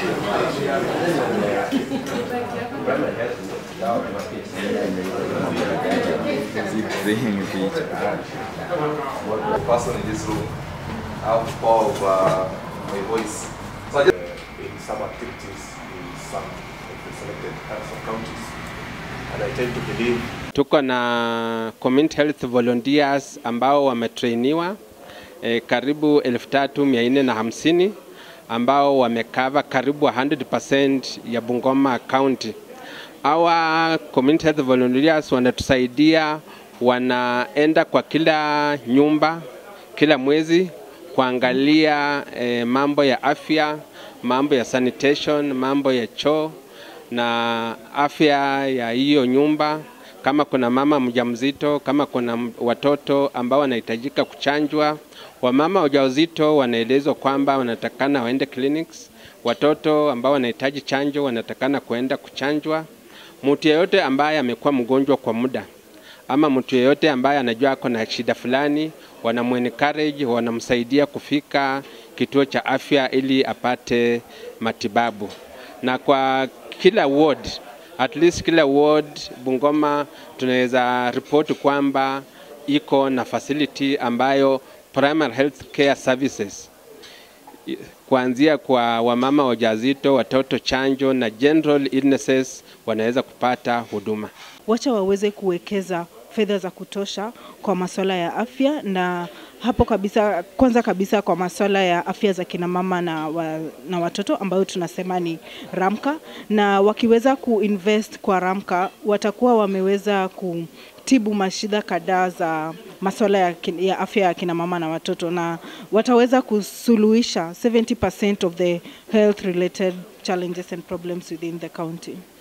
Keep saying it. the person in this room have the power of uh, my voice. So I just, uh, in some activities in some of the selected some counties, and I tend to believe Tuko na community health volunteers ambao wametrainiwa e, karibu 3450 ambao wamekava karibu 100% ya Bungoma County. Hawa community health volunteers wanatusaidia, wanaenda kwa kila nyumba kila mwezi kuangalia e, mambo ya afya, mambo ya sanitation, mambo ya choo na afya ya hiyo nyumba kama kuna mama mjamzito, kama kuna m- watoto ambao wanahitajika kuchanjwa. Wamama wajawazito wanaelezwa kwamba wanatakana waende clinics. Watoto ambao wanahitaji chanjo wanatakana kuenda kuchanjwa. Mtu yeyote ambaye amekuwa mgonjwa kwa muda ama mtu yeyote ambaye anajua ako na shida fulani, wanamuencourage, wanamsaidia kufika kituo cha afya ili apate matibabu. Na kwa kila ward, at least kila ward Bungoma tunaweza ripoti kwamba iko na facility ambayo primary health care services kuanzia kwa wamama wajawazito, watoto chanjo na general illnesses wanaweza kupata huduma. wacha waweze kuwekeza fedha za kutosha kwa masuala ya afya na hapo kabisa, kwanza kabisa kwa masuala ya afya za kina mama na, wa, na watoto ambayo tunasema ni Ramka, na wakiweza kuinvest kwa Ramka watakuwa wameweza kutibu mashida kadhaa za masuala ya, kin- ya afya ya kina mama na watoto, na wataweza kusuluhisha 70% of the health related challenges and problems within the county.